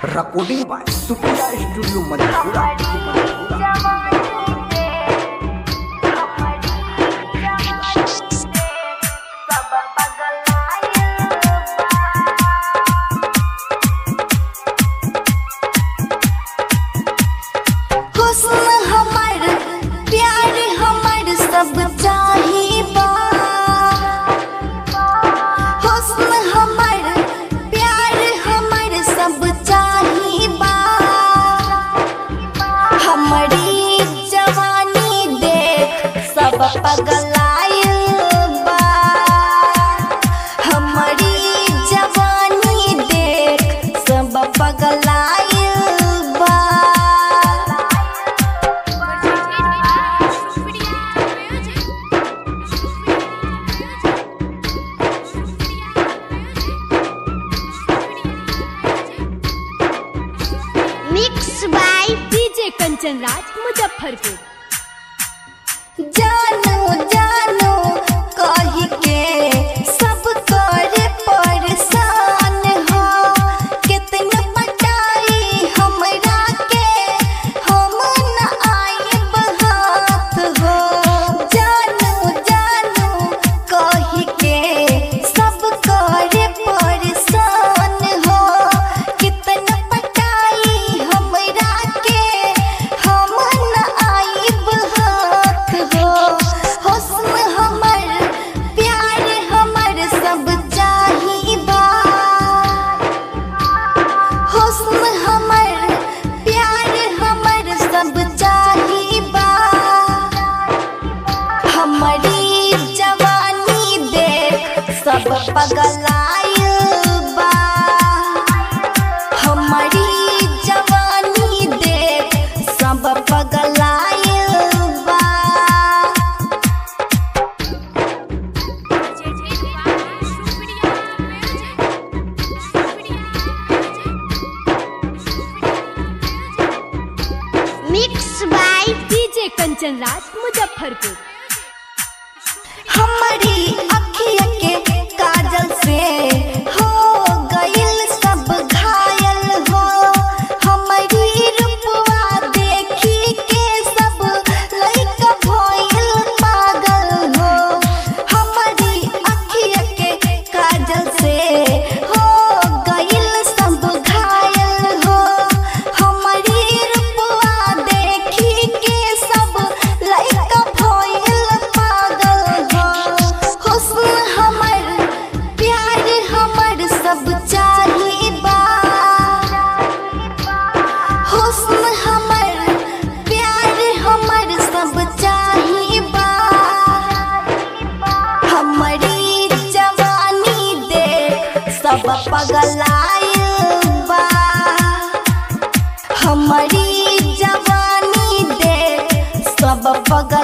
recording by Supriya Studio Madhura. हुस्न हमर प्यार हमर सब चाहिबा हुस्न हमर प्यार हमर सब चाहिबा हमारी जवानी देख सब पगलाइल बा हमारी जवानी देख सब पगलाइल बा mix by DJ Kanchan Raj Muzaffarpur जानू जानू कही के सब करे परेशान हो कितना पटाई हमरा के हम न आइब हाथ हो जानू जानू कही के सब करे परेशान हो कितना पटाई हमरा के हम न आइब हाथ हो हुस्न हमर प्यार हमर सब चाहिबा हुस्न हमर प्यार हमर सब चाहिबा हमारी जवानी देख सब पगलाइल बा हमारी जवानी देख सब पगलाइल बा mix by DJ Kanchan Raj Muzaffarpur हमारी अखिया के काजल से हो गइल सब घायल हो हमारी रूपवा देखी के सब लइका भइल पागल हो हमारी अखिया के काजल से हो गइल सब घायल हो हमारी रूपवा देखी के सब लइका भइल पागल हो हुस्न हमर प्यार हमर सब चाहिबा हुस्न हमर प्यार हमर सब चाहिबा हमारी जवानी देख सब पगलाइल बा हमारी जवानी देख सब पगल